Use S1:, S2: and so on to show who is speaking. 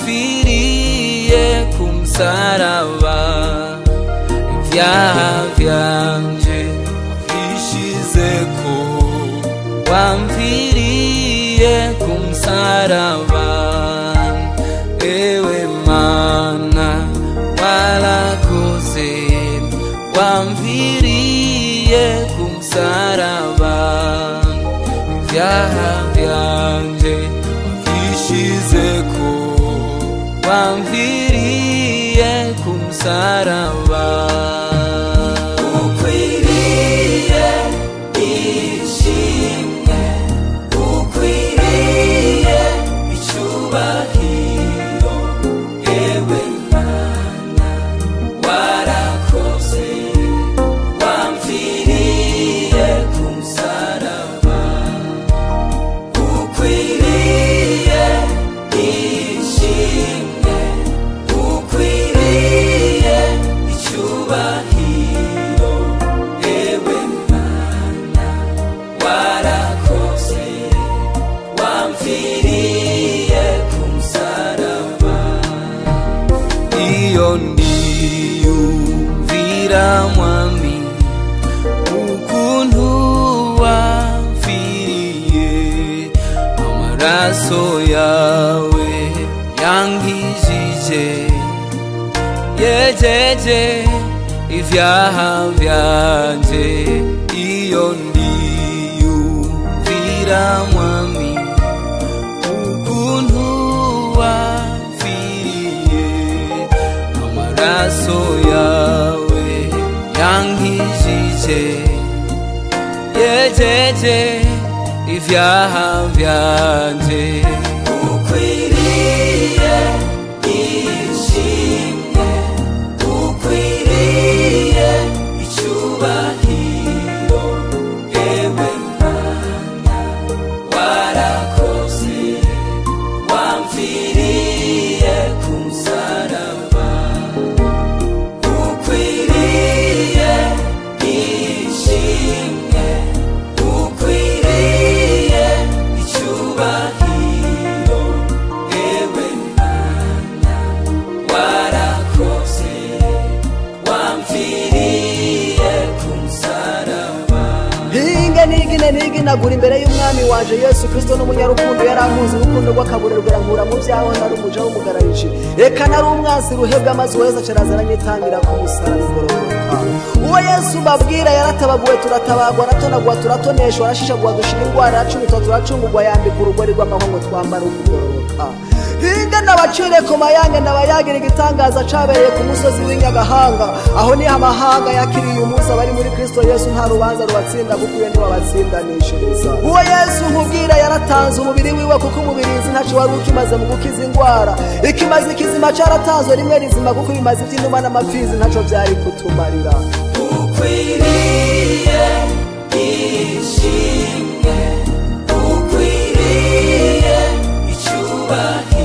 S1: wamviriye ku musaraba ibyaha byanje wishizeko wamviriye ku musaraba ewe mana warakoze wamviriye ku musaraba ibyaha byanje wishizeko wamviriye ku musaraba ukwiriye ishimwe ukwiriye icyubahiro yewe mana warakoze wamviriye ku musaraba ukwiriye ishimwe ukwiriye icyubahiro yewe mana warakoze wamviriye ku musaraba iyo ndiyumvira mwami ukuntu wamfiriye amaraso yawe yankijije yejeje ivyaha vyanje iyo ndiyumvira mwami ukuntu wamfiriye amaraso yawe yankijije yejeje ivyaha vyanje ukwiriye ishimwe ukwiriye icyubahiro yewe mana warakoze wamfiriye ku musaraba ukwiriye ishimwe ukwiriye icyubahiro yewe mana warakoze wamfiriye ku musaraba
S2: hinge nigine niginagura imbere y'umwami wanje yesu kristo n'umunyarukundo yarankunze urukundo rw'akaburerwa nkura mu byaho nari umuja w'umugararije reka nari umwansi ruhebwa amazi weza cerazana nyitangira ku musaraba igororoka uwo yesu mbabwira yaratabaguwe turatabagwa aratonagwa turatoneshwa arashishagwa dushira indwara aracumita turacungurwa yambika urugori rw'amahongo twambara ukugororoka hinga nabacire ku mayange nabayagira igitangaza cabereye ku musozi w'inyagahanga aho niho amahanga yakiriye umunsi abari muri kristo yesu nta rubanza rubatsinda kuko iyo niwe abatsindanishiriza uwo yesu nkubwira yaratanze umubiri wiwe kuko umubirizi ntaco wari ukimaze mu gukiza indwara ikimaze ikizima caratanzwe rimwe rizima kuko ibimaze ivy'inuma n'amapfizi ntaco vyari kutumarira
S1: ukwiriye ishimwe ukwiriye icyubahiro